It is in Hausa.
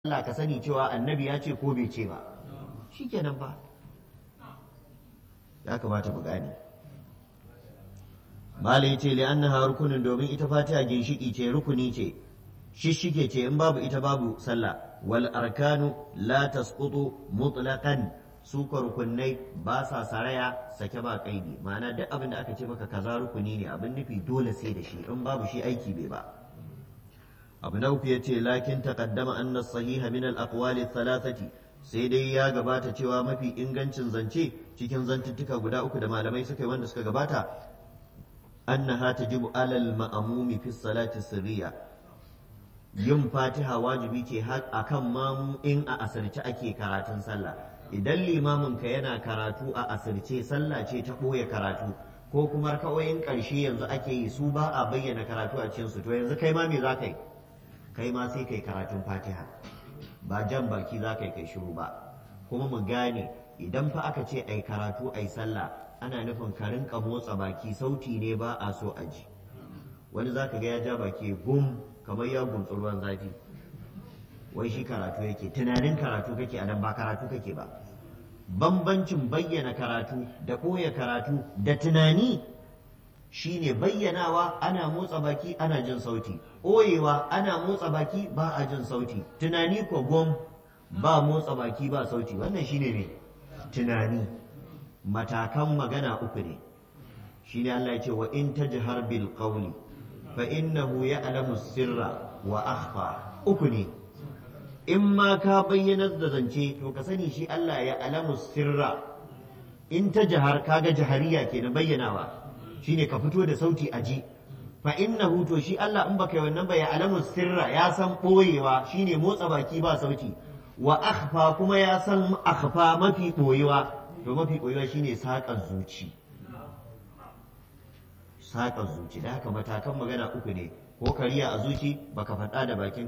Allah ka sani cewa annabi ya ce ko bai ce ba shikenan ba ya kamata mu gane mala ya ce li'annaha rukunin domin ita fatiha ginshiki ce rukuni ce shishike ce in babu ita babu sallah wal arkanu la tasqutu mutlaqan su ka rukunai ba sa saraya sake ba kaidi ma'ana duk abin da aka ce maka kaza rukuni ne abin nufi dole sai da shi in babu shi aiki bai ba abu na uku ya ce lakin taqaddama anna sahiha min al aqwali thalathati sai dai ya gabata cewa mafi ingancin zance cikin zantuttuka guda uku da malamai suka yi wanda suka gabata annaha tajibu alal ma'amumi fi salati sirriya yin fatiha wajibi ce akan mamu in a asirce ake karatun sallah idan limamin ka yana karatu a asirce sallah ce ta ɓoye karatu ko kuma kawai ƙarshe yanzu ake yi su ba a bayyana karatu a cikinsu to yanzu kai ma me za ka yi kai ma sai kai karatun fatiha ba jan baki za ka yi kai shiru ba kuma mu gane idan fa aka ce ai karatu ai sallah ana nufin ka rinka motsa baki sauti ne ba a so a ji wani za ka ga ya ja baki gum kamar ya guntsu ruwan zafi wai shi karatu yake tunanin karatu kake a nan ba karatu kake ba bambancin bayyana karatu da ɓoye karatu da tunani shine bayyanawa ana motsa baki ana jin sauti ɓoyewa ana motsa baki ba a jin sauti tunani ko gom ba motsa baki ba sauti wannan shine ne tunani matakan magana uku ne shine Allah ya ce wa in tajhar bil qawli fa innahu ya'lamu sirra wa akhfa uku ne in ma ka bayyanar da zance to ka sani shi Allah ya alamu sirra in ta jahar kaga jahariya ke na bayyanawa shine ka fito da sauti a ji fa innahu to shi Allah in baka yi wannan ba ya alamu sirra ya san boyewa shine motsa baki ba sauti wa akhfa kuma ya san akhfa mafi boyewa to mafi boyewa shine saƙar zuci saƙar zuci da haka matakan magana uku ne ko kariya a zuci baka faɗa da bakin